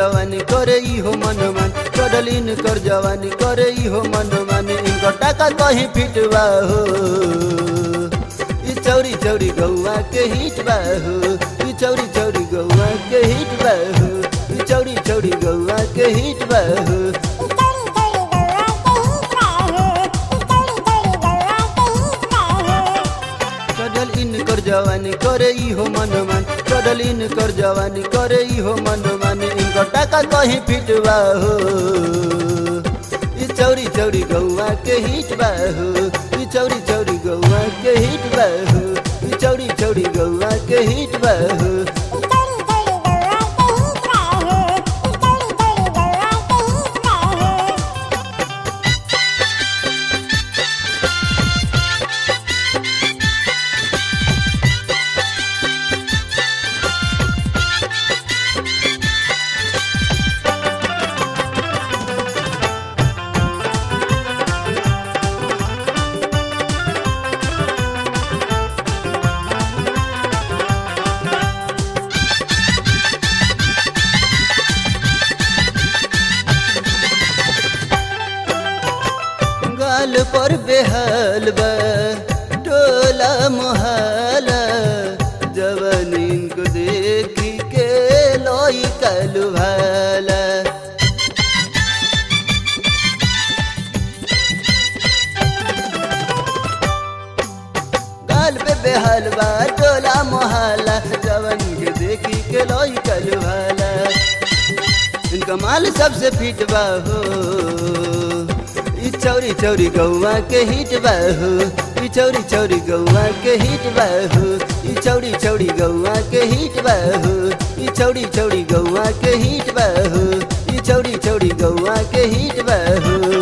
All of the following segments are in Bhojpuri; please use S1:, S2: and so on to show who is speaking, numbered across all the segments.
S1: जवानी करे इहो मनमान चढ़ल इनकर जवानी करे इहो मनमान इनकर टाका कहीं फिटवा हो ई चौरी चौरी गौआ के हिट बा हो ई चौरी चौरी गौआ के हिट बा हो ई चौरी चौरी गौआ के हिट बा हो चढ़ल इनकर जवानी करे इहो मनमान चढ़ल इनकर जवानी करे इहो मनमान इनकर टाका कहीं फिटवा हो ई चौरी चौरी गौआ के हिट बा हो ई चौरी चौरी गौआ के हिट बा हो ई चौरी चौरी गौआ के हिट बा हो गाल पर बेहाल बा टोला मोहल्ला जवानीन को देखी के लोई कलु भाला गाल पे बेहाल बा टोला मोहल्ला जवानी के देखी के लोई कलु भाला इनका माल सबसे फिट बा हो ई चौरी चौरी गौआ के हिट बा हो ई चौरी चौरी गौआ के हिट बा हो ई चौरी चौरी गौआ के हिट बा हो ई चौरी चौरी गौआ के हिट बा हो ई चौरी चौरी गौआ के हिट बा हो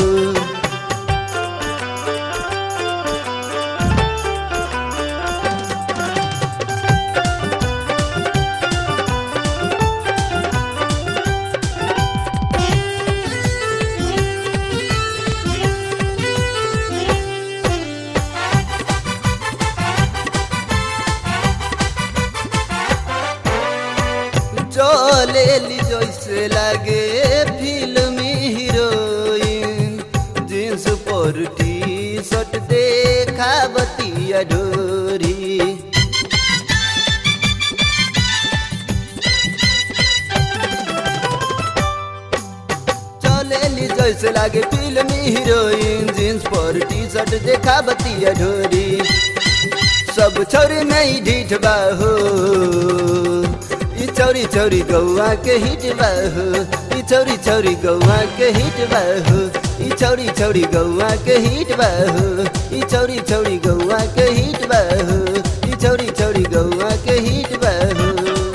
S1: चले ली जैसे लागे फिल्मी हीरोइन जींस पर टी शर्ट देखा बतिया ढोरी चले ली जैसे लागे फिल्मी हीरोइन जींस पर टी शर्ट देखा बतिया ढोरी सब छोरी नहीं ढीठ बा हो ई चौरी चौरी गौआ के हिट बा हो ई चौरी चौरी गौआ के हिट बा हो ई चौरी चौरी गौआ के हिट बा हो ई चौरी चौरी गौआ के हिट बा हो ई चौरी चौरी गौआ के हिट बा हो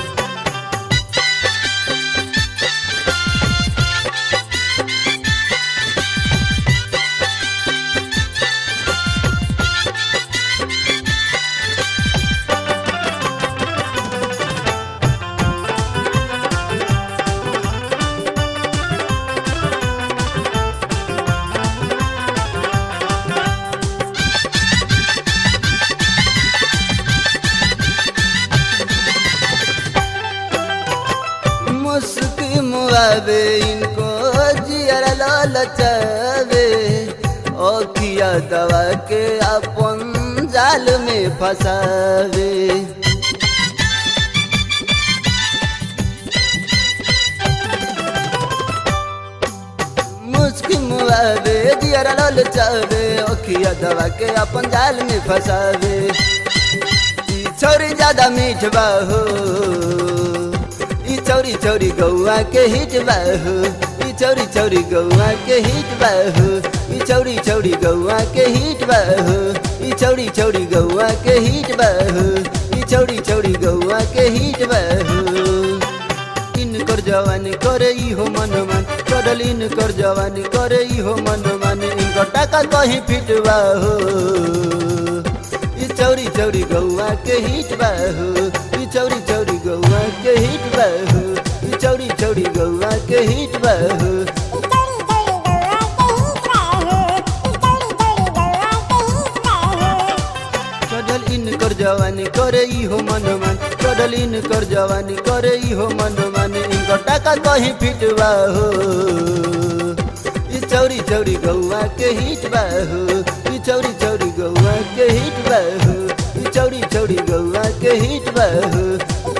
S1: मुस्की मुआवे इनको जियर ललचावे ओखिया दवा के अपन जाल में फंसावे मुस्की मुआवे जियर ललचावे ओखिया दवा के अपन जाल में फंसावे ई छोरी ज्यादा मीठ बा हो ई चौरी चौरी गौआ के हिट बा हो ई चौरी चौरी गौआ के हिट बा हो ई चौरी चौरी गौआ के हिट बा हो ई चौरी चौरी गौआ के हिट बा हो ई चौरी चौरी गौआ के हिट बा हो इनकर जवानी करे इहो मनमान चढ़ल इनकर जवानी करे इहो मनमान इनकर टाका कहीं फिटवा हो ई चौरी चौरी गौआ के हिट बा हो ई चौरी चौरी गौआ के हिट बा हो ई चौरी चौरी गौआ के हिट बा हो चढ़ल इनकर जवानी करे इहो मनमान चढ़ल चढ़लीन कर जवानी करे इहो मन माने इनकर टाका कहीं फिटवा हो ई चौरी चौरी गौआ के हिट बा हो ई चौरी चौरी गौआ के हिट बा हो ई चौरी चौरी गौआ के हिट बा हो